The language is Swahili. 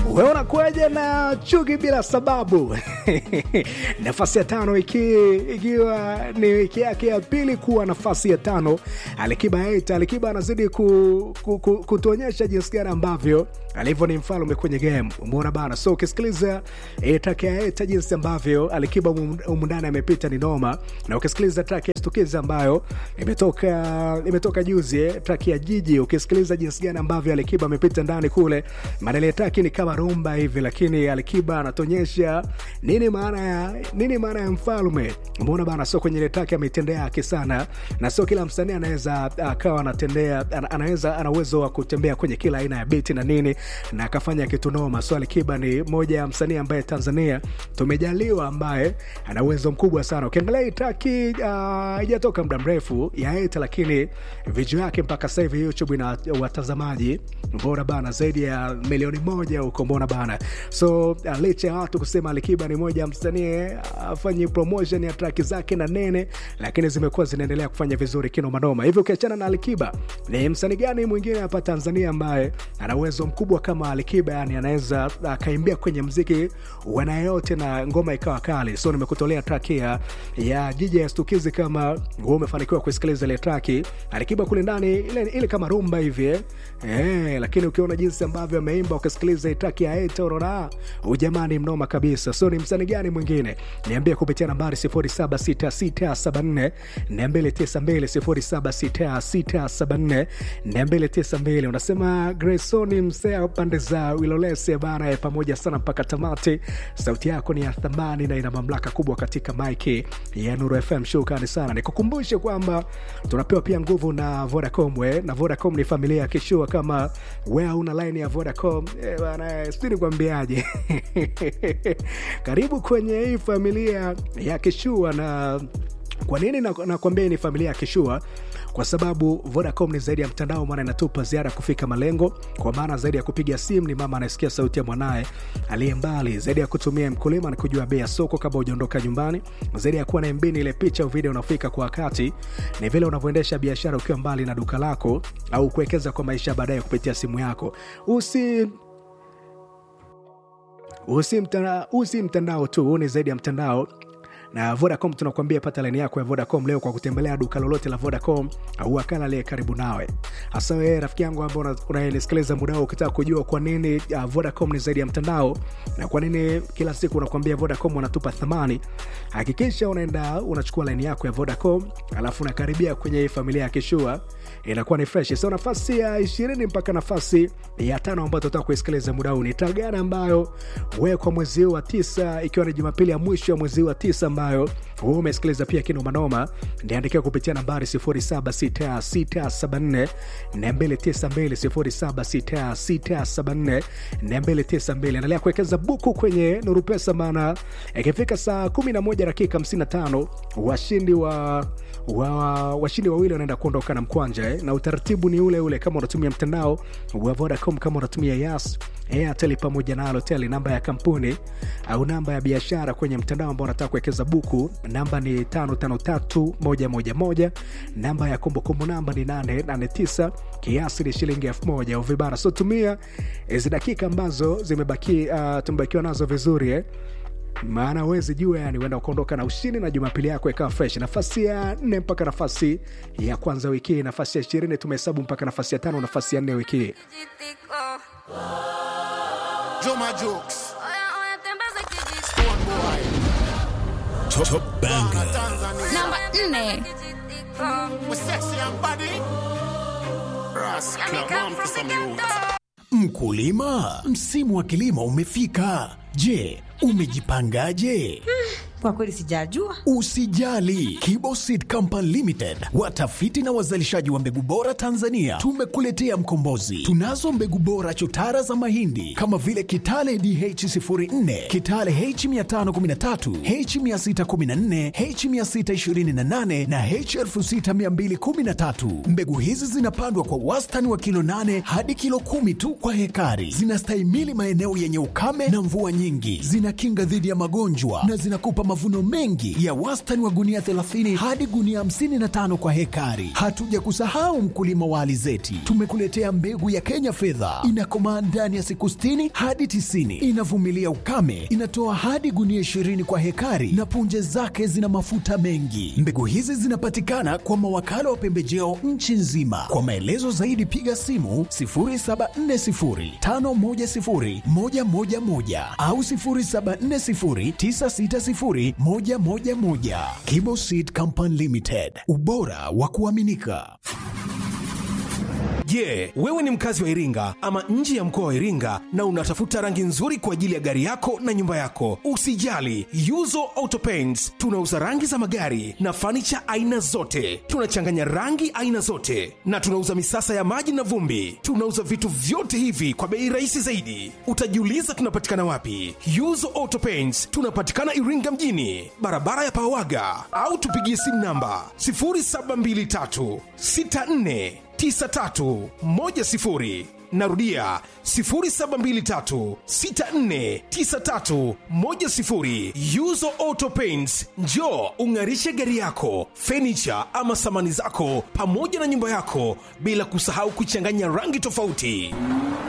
wewe unakuaje na chuki bila sababu nafasi ya tano iki, ikiwa ni wiki yake ya pili kuwa nafasi ya tano alikiba eita alikiba anazidi ku, ku, ku, kutuonyesha jinsi gani ambavyo alivyo ni mfalme kwenye game umeona bana so ukisikiliza e, track ya eta jinsi ambavyo alikiba umundani amepita ni noma na ukisikiliza track ya stukizi ambayo imetoka imetoka juzi eh, track ya jiji ukisikiliza jinsi gani ambavyo alikiba amepita ndani kule madele track ni kama rumba hivi lakini alikiba anatuonyesha nini maana ya nini maana ya mfalme umeona bana so kwenye ile track ametendea haki sana na sio kila msanii anaweza akawa anatendea ana- anaweza ana uwezo wa kutembea kwenye kila aina ya biti na nini na akafanya kitu noma so alikiba ni moja ya msanii ambaye tanzania tumejaliwa ambaye ana uwezo mkubwa sana ukiangalia hii traki haijatoka muda mrefu ya eta lakini video yake mpaka sasa hivi youtube ina watazamaji mbona bana zaidi ya milioni moja huko mbona bana so uh, licha ya watu kusema alikiba ni moja ya msanii afanyi promotion ya traki zake na nene lakini zimekuwa zinaendelea kufanya vizuri kinomanoma hivyo ukiachana na alikiba ni msanii gani mwingine hapa tanzania ambaye ana uwezo mkubwa kama alikiba yani anaweza akaimbia kwenye mziki wana yote na ngoma ikawa kali so nimekutolea traki ya, ya jiji ya stukizi kama wewe umefanikiwa kuisikiliza ile traki alikiba kule ndani ile, ile kama rumba hivi eh. Eh, lakini ukiona jinsi ambavyo ameimba ukisikiliza hii traki ya eta unaona ujamani mnoma kabisa so ni msanii gani mwingine niambie kupitia nambari 076674 292 076674 unasema Grayson msea pande za Wilolese bana pamoja sana mpaka tamati sauti yako ni ya thamani na ina mamlaka kubwa katika maiki ya Nuru FM shukrani sana nikukumbushe kwamba tunapewa pia nguvu na Vodacom we na Vodacom ni familia ya kishua kama we una line ya Vodacom eh, bana sijui nikwambiaje karibu kwenye hii familia ya kishua na kwa nini nakwambia na nakwambia ni familia ya kishua kwa sababu vodacom ni zaidi ya mtandao maana inatupa ziara kufika malengo kwa maana zaidi ya kupiga simu ni mama anayesikia sauti ya mwanaye aliye mbali zaidi ya kutumia mkulima ni kujua bei ya soko kabla hujaondoka nyumbani zaidi ya kuwa na mbini ile picha au video unafika kwa wakati ni vile unavyoendesha biashara ukiwa mbali na duka lako au kuwekeza kwa maisha baadaye kupitia simu yako usi usi mtandao, usi mtandao tu huu ni zaidi ya mtandao na vodacom tunakuambia pata laini yako ya vodacom leo kwa kutembelea duka lolote la vodacom au wakala aliye karibu nawe hasa wewe rafiki yangu ambao una- unanisikiliza muda huu ukitaka kujua kwa nini uh, vodacom ni zaidi ya mtandao na kwa nini kila siku unakuambia vodacom wanatupa thamani hakikisha unaenda unachukua laini yako ya vodacom alafu unakaribia kwenye hii familia ya kishua inakuwa ni fresh so nafasi ya ishirini mpaka nafasi ya tano ambayo tutaka kuisikiliza muda huu ni taa gani ambayo wewe kwa mwezi huu wa tisa ikiwa ni jumapili ya mwisho ya mwezi huu wa tisa ambayo wewe umesikiliza pia kinomanoma niandikia kupitia nambari 076674 292 076674 endelea kuwekeza buku kwenye nuru pesa maana ikifika saa 11 dakika 55 washindi wa wa washindi wawili wanaenda kuondoka na mkwanja eh? na utaratibu ni ule ule kama unatumia mtandao wa vodacom kama unatumia yas airtel pamoja na alotel namba ya kampuni au namba ya biashara kwenye mtandao ambao unataka kuwekeza buku namba ni 553111 namba ya kumbukumbu namba ni 889 kiasi ni shilingi 1000 au vibara so tumia hizi dakika ambazo zimebaki uh, tumebakiwa nazo vizuri eh? maana wezi jua yani uenda ukaondoka na ushindi na jumapili yako ikawa fresh nafasi ya nne mpaka nafasi ya kwanza wiki hii nafasi ya ishirini tumehesabu mpaka nafasi ya tano nafasi ya nne wiki hii Juma Jokes, Stone Boy, Top Banger. Tanzania. Namba nne. We sexy and body. Rascal, man for some youth. Mkulima, msimu wa kilimo umefika. Je, umejipangaje? Kwa kweli sijajua. Usijali, Kibo Seed Company Limited, watafiti na wazalishaji wa mbegu bora Tanzania, tumekuletea mkombozi. Tunazo mbegu bora chotara za mahindi kama vile Kitale DH04, Kitale H513, H614, H628 na H6213. Mbegu hizi zinapandwa kwa wastani wa kilo 8 hadi kilo 10 tu kwa hekari. Zinastahimili maeneo yenye ukame na mvua nyingi, zinakinga dhidi ya magonjwa na zinakupa mavuno mengi ya wastani wa gunia 30 hadi gunia 55 kwa hekari. Hatuja kusahau mkulima wa alizeti, tumekuletea mbegu ya Kenya fedha, inakomaa ndani ya siku 60 hadi 90, inavumilia ukame, inatoa hadi gunia 20 kwa hekari na punje zake zina mafuta mengi. Mbegu hizi zinapatikana kwa mawakala wa pembejeo nchi nzima. Kwa maelezo zaidi piga simu 0740510111 au 0740960111. Kibo Seed Company Limited, ubora wa kuaminika. Je, wewe ni mkazi wa Iringa ama nje ya mkoa wa Iringa na unatafuta rangi nzuri kwa ajili ya gari yako na nyumba yako? Usijali, Yuzo Auto Paints tunauza rangi za magari na fanicha aina zote. Tunachanganya rangi aina zote na tunauza misasa ya maji na vumbi. Tunauza vitu vyote hivi kwa bei rahisi zaidi. Utajiuliza tunapatikana wapi? Yuzo Auto Paints tunapatikana Iringa mjini, barabara ya Pawaga, au tupigie simu namba 0723 64 9310 narudia 0723649310 yuzo auto paints njo ung'arishe gari yako fenicha ama samani zako pamoja na nyumba yako bila kusahau kuchanganya rangi tofauti